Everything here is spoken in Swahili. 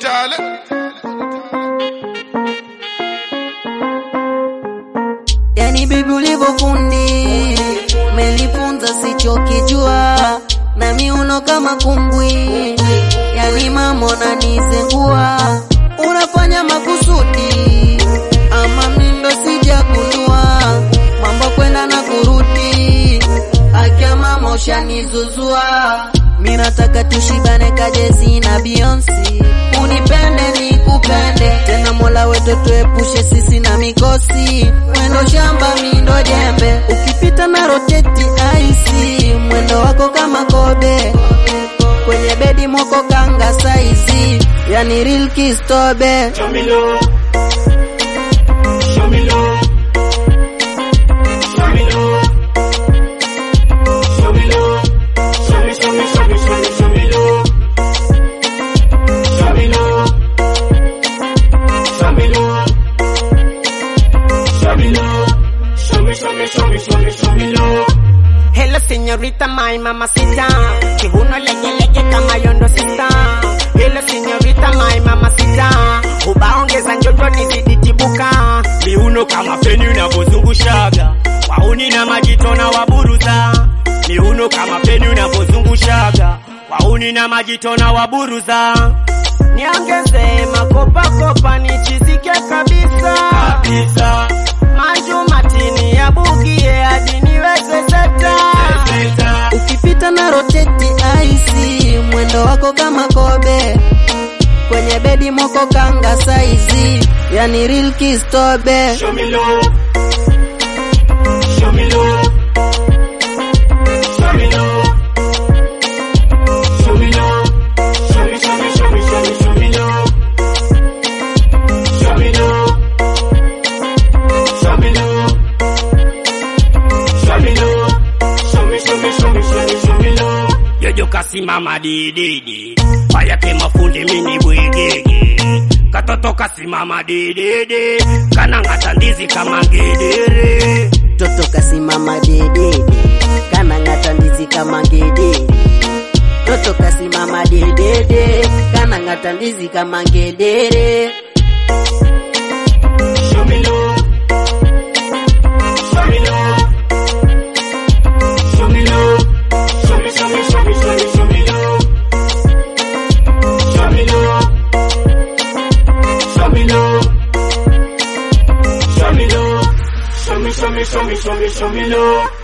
Tale. Yani bibi ulivyofundi umenifunza sichokijua na miuno kama kumbwi, yani mama unanizengua, unafanya makusudi ama mindo sijagundua mambo kwenda na kurudi, akia mama ushanizuzua, mi nataka tushibane kajezi na Beyonce, unipende nikupende tena, Mola wetu tuepushe sisi na mikosi, mwendo shamba mindo jembe, ukipita na roteti aisi, mwendo wako kama kobe kwenye bedi moko kanga saizi, yani real kistobe Show me love. Show me love. Show me love. Show me love. Show me, show me, show me, show me, show me love. Show me love. Show me love. Show me love. Show me, show me, show me, show me, show me love. Hello señorita, my mamacita, kiuno legelege kama yondo sita. Hello señorita, my mamacita, ubaongeza njoto nizidi tibuka. Miuno kama feni unavyozungushaga, wauni na majito na waburuza. Miuno kama feni unavyozungushaga, wauni na majito na waburuza. Niongeze makopa kopa nichizike kabisa. Kabisa, Manju matini ya bugie hadi niweze seta. seta, ukipita na roteti aisi, mwendo wako kama kobe kwenye bedi moko kanga saizi, yani real kistobe show me love. Show me love. Show me love. Show me love. Show me, show me, show me, show me, show me love. Show me love. Show me love. Show me love. Show me, show me, show me, show me, show me love. Jojo kasimama dididi, payake mafundi mini bwigigi. Katoto kasimama dididi, kanang'ata ndizi kama ngedere. toto kasimama dedede kana ng'ata ndizi kama ngedere toto kasimama dedede kana ng'ata ndizi kama ngedere Show me love. Show me love. Show me love. Show me, show me, show me, show me, show me love. Show me love. Show me love. Show me love. Show me, show me, show me, show me, show me love.